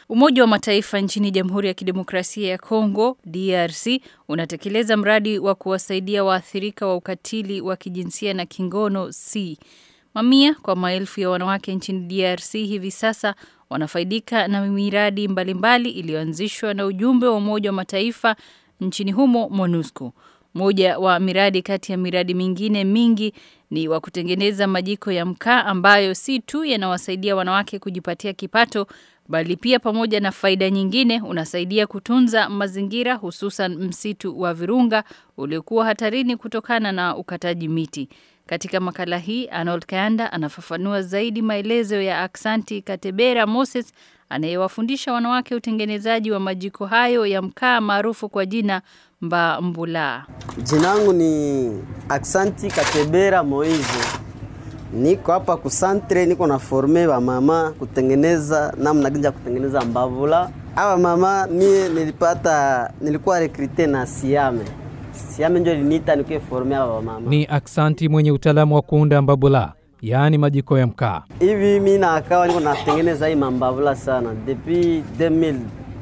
Umoja wa Mataifa nchini Jamhuri ya Kidemokrasia ya Kongo DRC unatekeleza mradi wa kuwasaidia waathirika wa ukatili wa kijinsia na kingono C. Mamia kwa maelfu ya wanawake nchini DRC hivi sasa wanafaidika na miradi mbalimbali iliyoanzishwa na ujumbe wa Umoja wa Mataifa nchini humo MONUSCO. Moja wa miradi kati ya miradi mingine mingi ni wa kutengeneza majiko ya mkaa ambayo si tu yanawasaidia wanawake kujipatia kipato bali pia pamoja na faida nyingine unasaidia kutunza mazingira hususan msitu wa Virunga uliokuwa hatarini kutokana na ukataji miti. Katika makala hii Arnold Kayanda anafafanua zaidi maelezo ya Aksanti Katebera Moses anayewafundisha wanawake utengenezaji wa majiko hayo ya mkaa maarufu kwa jina Mba Mbula. Jina langu ni Aksanti Katebera Moize. Niko hapa kusantre, niko na forme wa mama kutengeneza namna gani ya kutengeneza mbavula. Hawa mama mie nilipata, nilikuwa rekrute na Siame. Siame ndio liniita nikuwe forme hawa mama. Ni Aksanti mwenye utaalamu wa kuunda mbabula, yaani majiko ya mkaa. Hivi mimi na akawa niko natengeneza hii mambavula sana depuis 2010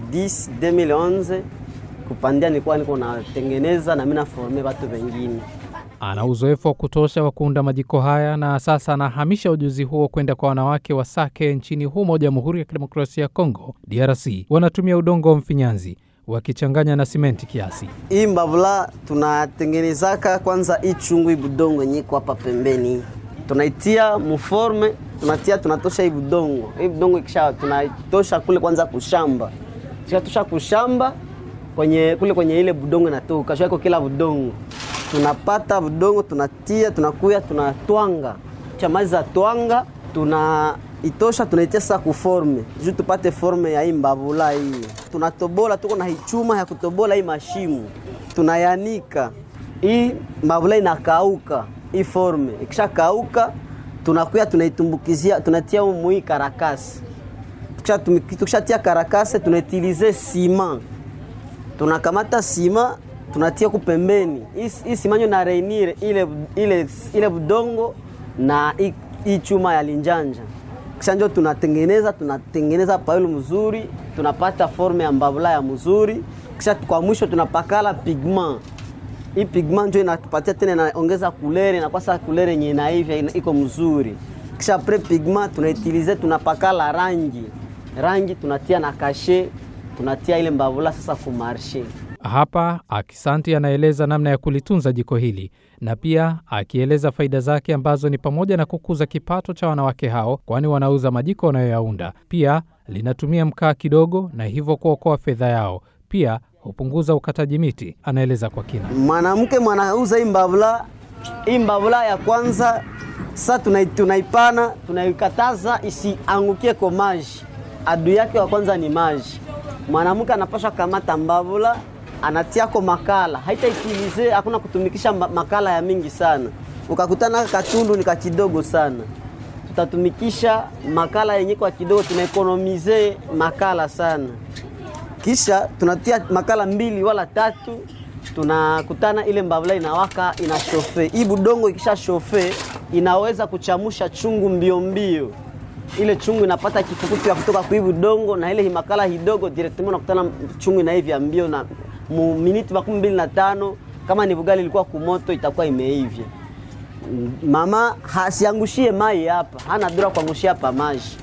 2011 kupandia, nilikuwa niko natengeneza na mimi na forme watu wengine. Ana uzoefu wa kutosha wa kuunda majiko haya na sasa anahamisha ujuzi huo kwenda kwa wanawake wa Sake nchini humo Jamhuri ya Kidemokrasia ya Kongo DRC. Wanatumia udongo wa mfinyanzi wakichanganya na simenti kiasi. Hii mbavula tunatengenezaka kwanza, hii chungu hii budongo yenye iko hapa pembeni, tunaitia muforme, tunatia tunatosha hii budongo. Hii budongo ikisha tunatosha kule kwanza kushamba, tukatosha kushamba kwenye kule kwenye ile budongo inatoka shako kila budongo tunapata budongo tunatia, tunakuya tunatwanga, chamaza twanga, tunaitosha tunaitia sasa kuforme juu tupate forme ya hii mbavula hii. Tunatobola, tuko na hichuma ya kutobola hii mashimu, tunayanika hii mbavula inakauka, hii forme ikisha kauka, tunakuya tunaitumbukizia, tunatia humu hii karakasi. Tukishatia karakasi, tunaitilize sima, tunakamata sima tunatia ku pembeni hii simanyo na reinire ile, ile, ile budongo na hii chuma ya linjanja, kisha njo tunatengeneza tunatengeneza paulu mzuri, tunapata forme ya mbavula ya mzuri, kisha kwa mwisho tunapakala pigment. Hii pigment njo inatupatia tena, inaongeza kulere na kwasa kulere yenye inaivya iko mzuri, kisha pre pigment tunaitilize, tunapakala rangi rangi, tunatia na kashe, tunatia ile mbavula sasa kumarshe hapa Akisanti anaeleza namna ya kulitunza jiko hili na pia akieleza faida zake ambazo ni pamoja na kukuza kipato cha wanawake hao, kwani wanauza majiko wanayoyaunda. Pia linatumia mkaa kidogo na hivyo kuokoa fedha yao. Pia hupunguza ukataji miti. Anaeleza kwa kina. Mwanamke mwanauza hii mbavula, hii mbavula ya kwanza sa tunaipana, tunaikataza isiangukie kwa maji. Adui yake wa kwanza ni maji. Mwanamke anapaswa kamata mbavula anatiako makala haitaitilize, hakuna kutumikisha makala ya mingi sana. Ukakutana katundu ni kakidogo sana, tutatumikisha makala yenye kwa kidogo, tunaekonomize makala sana. Kisha tunatia makala mbili wala tatu, tunakutana ile mbavula inawaka ina shofe. Hii budongo ikisha shofe inaweza kuchamusha chungu mbio mbio ile chungu inapata kifukutu ya kutoka kwa hii budongo na ile makala hidogo directement unakutana chungu inaivya mbio na mu miniti makumi mbili na tano kama ni bugali ilikuwa kumoto itakuwa imeivya. Mama hasiangushie mai hapa, hana dura kuangushia hapa maji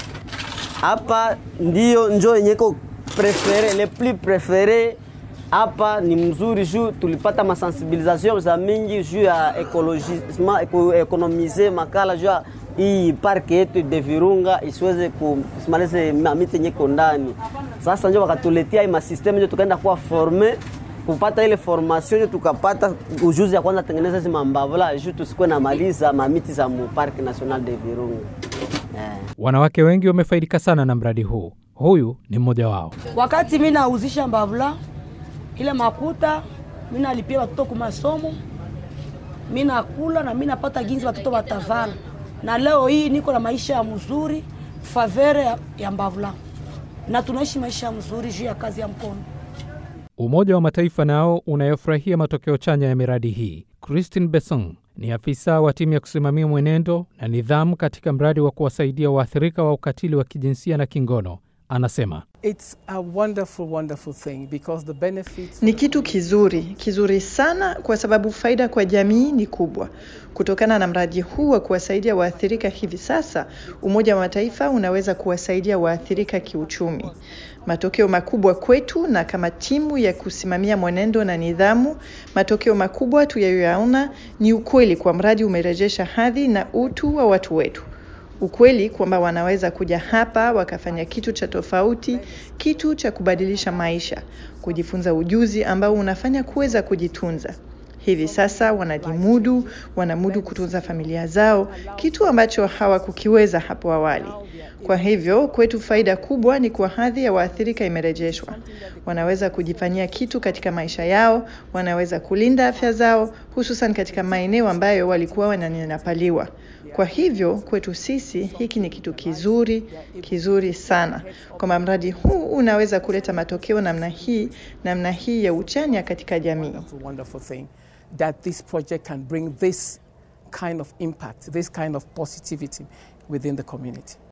hapa, ndio njo yenyeko prefere le plus prefere hapa ni mzuri juu tulipata masensibilisation za mingi juu ya ekologisme ekonomize makala juu ya hii parke yetu de Virunga isiweze kusimalize mamiti yenye ndani. Sasa ndio wakatuletea hii masysteme ndio tukaenda kuwa forme kupata ile formation ndio tukapata ujuzi ya kwanza tengeneza hizi mambavula juu tusikuwe na maliza mamiti za mu Parc National de Virunga. Yeah. Wanawake wengi wamefaidika sana na mradi huu. Huyu ni mmoja wao. Wakati mimi nauzisha mbavula ile makuta, mimi nalipia watoto kwa masomo, mimi nakula na mimi napata ginzi watoto watavala na leo hii niko na maisha ya mzuri favere ya, ya mbavula na tunaishi maisha mzuri juu ya kazi ya mkono. Umoja wa Mataifa nao unayofurahia matokeo chanya ya miradi hii. Christine Besson ni afisa wa timu ya kusimamia mwenendo na nidhamu katika mradi wa kuwasaidia waathirika wa ukatili wa kijinsia na kingono. anasema It's a wonderful, wonderful thing because the benefits. Ni kitu kizuri kizuri sana, kwa sababu faida kwa jamii ni kubwa. Kutokana na mradi huu wa kuwasaidia waathirika hivi sasa, Umoja wa Mataifa unaweza kuwasaidia waathirika kiuchumi. Matokeo makubwa kwetu na kama timu ya kusimamia mwenendo na nidhamu, matokeo makubwa tuyayoyaona ni ukweli kwa mradi umerejesha hadhi na utu wa watu wetu ukweli kwamba wanaweza kuja hapa wakafanya kitu cha tofauti, kitu cha kubadilisha maisha, kujifunza ujuzi ambao unafanya kuweza kujitunza. Hivi sasa wanajimudu, wanamudu kutunza familia zao, kitu ambacho hawakukiweza hapo awali. Kwa hivyo kwetu faida kubwa ni kwa hadhi ya waathirika imerejeshwa. Wanaweza kujifanyia kitu katika maisha yao, wanaweza kulinda afya zao, hususan katika maeneo ambayo walikuwa wananyanyapaliwa. Kwa hivyo kwetu sisi hiki ni kitu kizuri kizuri sana, kwamba mradi huu unaweza kuleta matokeo namna hii namna hii ya uchanya katika jamii. Wonderful, wonderful thing that this project can bring this kind of impact, this kind of positivity within the community.